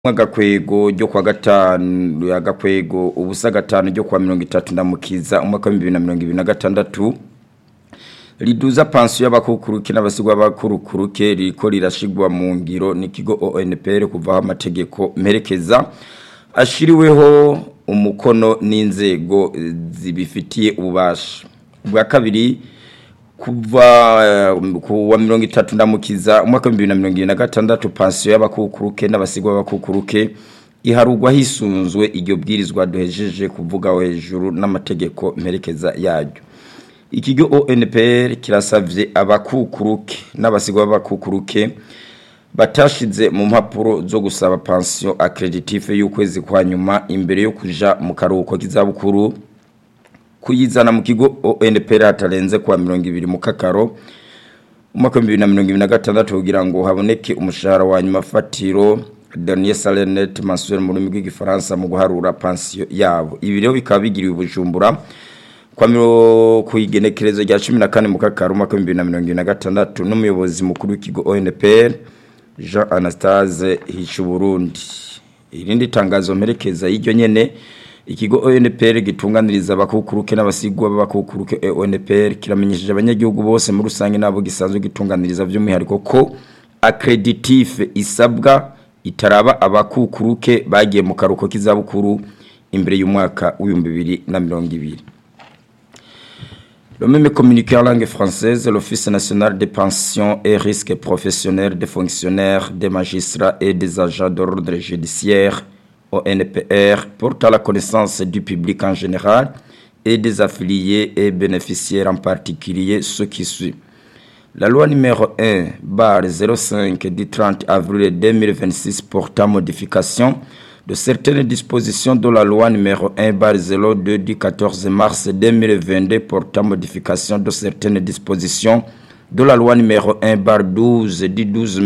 agakwego ryo kwa gatanu agakwego ubusa gatanu ryo kwa mirongo itatu ndamukiza umwaka wa bibiri na mirongo ibiri na gatandatu riduza pansiyo y'abakukuruke n'abasigwa b'abakurukuruke ririko rirashigwa mu ngiro n'ikigo ONPR kuvaho amategeko mperekeza ashiriweho umukono n'inzego zibifitiye ububasha ubwa kabiri kuva ku wa mirongo itatu ndamukiza umwaka wa bibiri na mirongo ibiri na gatandatu pansiyo y'abakukuruke n'abasigwa b'abakukuruke iharugwa hisunzwe iryo bwirizwa duhejeje kuvuga hejuru n'amategeko mperekeza yaryo ikigo ONPR kirasavye abakukuruke n'abasigwa b'abakukuruke batashize mu mpapuro zo gusaba pension accreditive y'ukwezi kwa nyuma imbere yo kuja mu karuhuko k'izabukuru kuyizana mu kigo ONPR hatarenze kwa mirongo ibiri mu kakaro umwaka wa bibiri na mirongo ibiri na gatandatu kugira ngo haboneke umushahara wa nyuma fatiro dernier salaire net mensuel mu rurimi rw'igifaransa mu guharura pension yabo ibi rero bikaba bigiriwe ubujumbura kwa miro kuigenekerezo rya 14 mu kakaro umwaka wa 2026 n'umuyobozi mukuru w'ikigo ONPR Jean Anastase Hicuburundi irindi tangazo mperekeza y'iryo nyene ikigo ONPR gitunganiriza abakukuruke n'abasigwa b'abakukuruke ONPR kiramenyesheje abanyagihugu bose muri rusange nabo gisanzwe gitunganiriza by'umwihariko ko accreditif isabwa itaraba abakukuruke bagiye mu karuko k'izabukuru imbere y'umwaka w'ibihumbi bibiri na mirongo ibiri Le même communiqué en langue française, l'Office national des pensions et risques professionnels des fonctionnaires, des magistrats et des agents d'ordre judiciaire, ONPR, porte à la connaissance du public en général et des affiliés et bénéficiaires en particulier ceux qui suivent. La loi numéro 1, bar 05 du 30 avril 2026 portant modification de certaines dispositions de la loi numéro 1 bar 02 du 14 mars 2022 portant modification de certaines dispositions de la loi numéro 1 bar 12 du 12